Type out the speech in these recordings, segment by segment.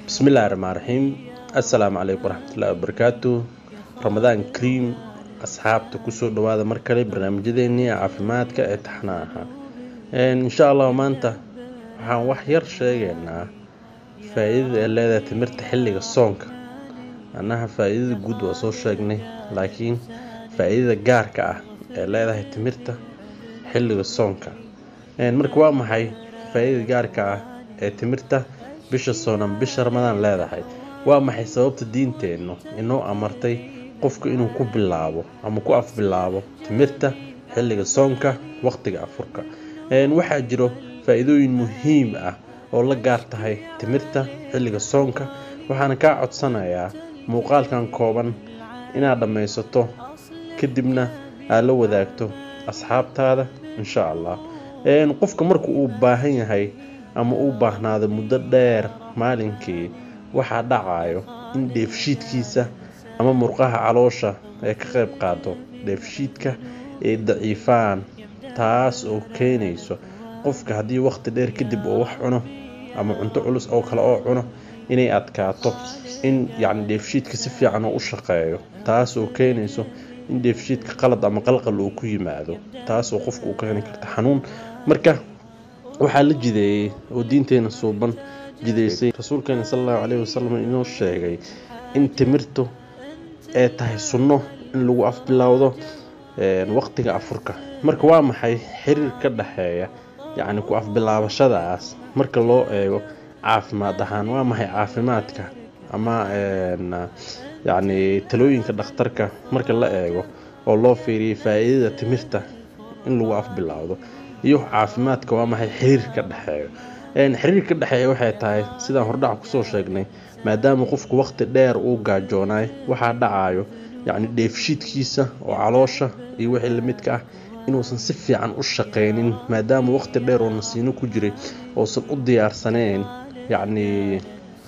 bismillahi raxmaan raxiim assalaamu calaykum waraxmatullahi wabarakaatu ramadaan kariim asxaabta kusoo dhawaada mar kale barnaamijyadeennii caafimaadka ee taxnaa ahaa insha allah maanta waxaan wax yar sheegaynaa faa-iidada ee leedahay timirta xilliga soonka annaha faa-iidada guud waa soo sheegnay laakiin faa-iidada gaarka ah ee leedahay timirta xilliga soonka marka waa maxay faa-iidada gaarka ah ee timirta bisha soonan bisha ramadaan leedahay waa maxay sababta diinteennu inoo amartay qofku inuu ku bilaabo ama ku afbilaabo timirta xilliga soonka waqtiga afurka waxaa jiro faa-iidooyin muhiim ah oo la gaar tahay timirta xilliga soonka waxaana kaa codsanayaa muuqaalkan kooban inaad dhammaysato kadibna aad la wadaagto asxaabtaada insha allah qofka marka uu baahan yahay ama uu baahnaado muddo dheer maalinkii waxaa dhacayo in dheefshiidkiisa ama murqaha caloosha ay ka qayb qaado dheefshiidka ay daciifaan taas oo keenayso qofka haddii waqti dheer kadib uu wax cuno ama cunto culus oo kale oo cuno inay adkaato in yacni dheefshiidka si fiican uu u shaqeeyo taas oo keenayso in dheefshiidka qalad ama qalqal uu ku yimaado taas oo qofka uu keeni karta xanuun marka waxaa la jideeyey oo diinteena suuban jideysay rasuulkeena sal allahu caleyhi wasalam inoo sheegay in timirtu ay tahay sunno in lagu afbilowdo waqtiga afurka marka waa maxay xiriir ka dhexeeya yacni ku afbilaabashadaas marka loo eego caafimaad ahaan waa maxay caafimaadka ama yacni talooyinka dhakhtarka marka la eego oo loo fiiriyay faa-iidada timirta in lagu afbilowdo iyo caafimaadka waa maxay xiriir ka dhexeeyo xiriir ka dhexeeya waxay tahay sidaan hordhaca kusoo sheegnay maadaama qofku waqti dheer uu gaajoonaay waxaa dhacayo yacni dheefshiidkiisa oo caloosha iyo wixii lamidka ah inuusan si fiican u shaqaynin maadaama waqti dheer oo nasiino ku jiray uusan u diyaarsaneyn yacni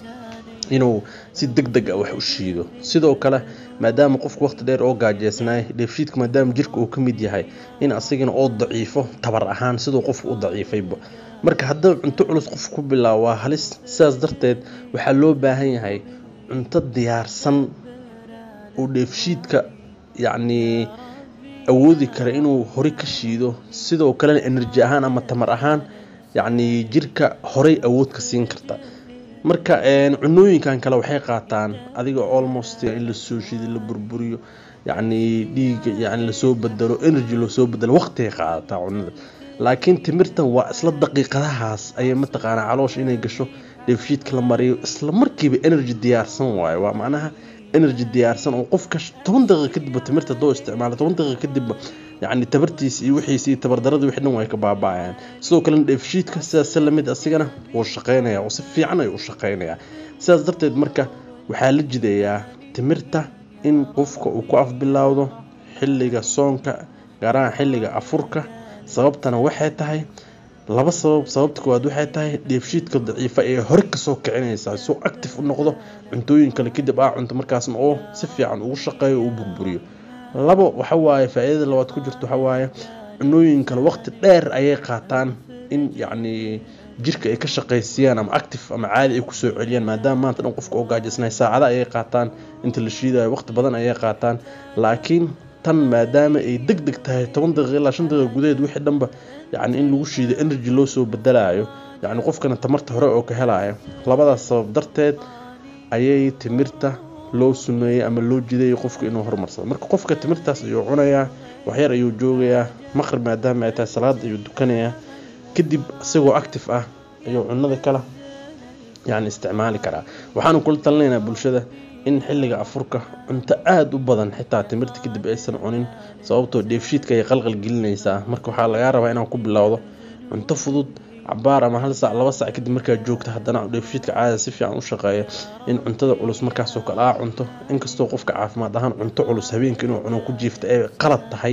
inuu si deg deg a wax u shiido sidoo kale maadaama qofku waqti dheer oo gaajeysnaay dheefshiidka maadaama jirka uu ka mid yahay in asigana oo daciifo tabar ahaan siduu qofku u daciifayba marka haddaba cunto culus qof ku bilaabo waa halis sidaas darteed waxaa loo baahan yahay cunto diyaarsan oo dheefshiidka yacnii awoodi kara inuu hore ka shiido sidoo kalena enerji ahaan ama tamar ahaan yacnii jirka horey awood ka siin karta marka cunooyinkan kale waxay qaataan adiga almost in lasoo shiiday la burburiyo yacni dhiiga yani lasoo bedelo energy lasoo bedelo waqtigay qaadataa cunada laakiin timirtan waa isla daqiiqadahaas ayay mataqaanaa caloosha inay gasho dheefshiidka la mariyo isla markiiba energy diyaarsan waayo waa macnaha energy diyaarsan oo qofka toban daqiiqa kadibba timirta doo isticmaala toban daqiiqa kadibba yacni tabartiisa iyo wixiisa iyo tabardarada wixii dhan way ka baaba-ayaan sidoo kalena dheefshiidka sidaas lamid asigana wuu shaqeynaya oo si fiican ayuu u shaqeynayaa sidaas darteed marka waxaa la jideeyaa timirta in qofka uu ku afbilowdo xilliga soonka gaarahaan xilliga afurka sababtana waxay tahay laba sabab sababta koowaad waxay tahay dheefshiidka daciifa ee hore kasoo kicinaysaa soo active u noqdo cuntooyin kale kadib aa cunto markaasna oo si fiican ugu shaqeeyo u burburiyo labo waxawaaye faa-iidada labaad ku jirto waxawaaye cunooyin kale waqti dheer ayay qaataan in yacni jirka ay ka shaqaysiiyaan ama active ama caadi ay kusoo celiyaan maadaama maanta dhan qofka oo gaajisnay saacada ayay qaataan inta la shiidayo waqti badan ayay qaataan laakiin tan maadaama ay deg deg tahay toban daqiiqa ilaa shan daqiiqa gudaheed wixii dhanba yacni in lagu shiido energy loo soo bedelayo yacni qofkana tamarta hore oo ka helayo labadaas sabab darteed ayay timirta loo sumeeyey ama loo jideeyay qofka inuu horumarsado marka qofka timirtaas ayuu cunayaa waxyar ayuu joogayaa maqrib maadaama ay tahay salaad ayuu dukanayaa kadib isagoo active ah ayuu cunada kala yacni isticmaali karaa waxaanu kula talinaynaa bulshada in xilliga afurka cunto aada u badan xitaa timirta kadib aysan cunin sababtoo dheefshiidka ay qalqal gelinaysaa marka waxaa lagaa rabaa inaan ku bilowdo cunto fudud cabaar ama hal saac laba saac kadib markaa joogta haddana dheefshiidka caada si fiican u shaqeeya in cuntada culus markaasoo kale aa cunto inkastoo qofka caafimaad ahaan cunto culus habeenka inuu cuno ku jiifta ay qalad tahay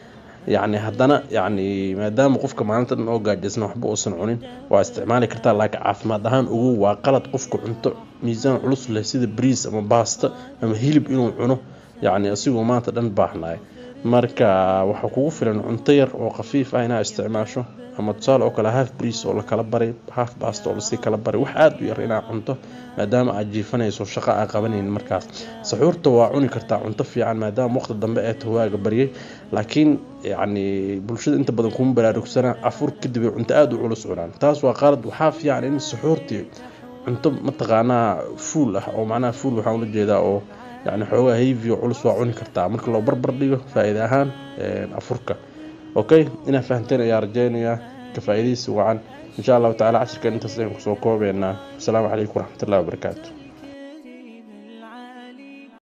yacni haddana yacni maadaama qofka maalinta dhan oo gaajaysan waxba uusan cunin waa isticmaali kartaa laakiin caafimaad ahaan ugu waa qalad qofka cunto miisaan culus leh sida briis ama baasta ama hilib inuu cuno yacni asigoo maanta dhan baahnaayo marka waxaa kugu filan cunto yar oo khafiif ah inaad isticmaasho ama tusaale oo kale half briis oo lakala baray half bast oo lasii kala baray wax aada u yar inaad cunto maadaama aad jiifanayso shaqo aa qabanaynin markaas saxuurta waa cuni kartaa cunto fiican maadaama waqti dambe ee tahwaaga baryay laakiin yacni bulshada inta badan kuma baraarugsana afur kadib ay cunto aada u culus cunaan taas waa qalad waxaa fiican in saxuurtii cunto mataqaanaa fuul ah oo macnaha fuul waxaan ula jeedaa oo yani xoogaa heavy oo culus waa cuni kartaa marka loo barbar dhigo faa-iide ahaan afurka okay inaad fahanteen ayaa rajeynayaa ka faa-iidaysi wacan insha allahu tacala cashirkan intaas ayaan kusoo koobeynaa asalaamu calaykum waraxmatullahi wabarakaatu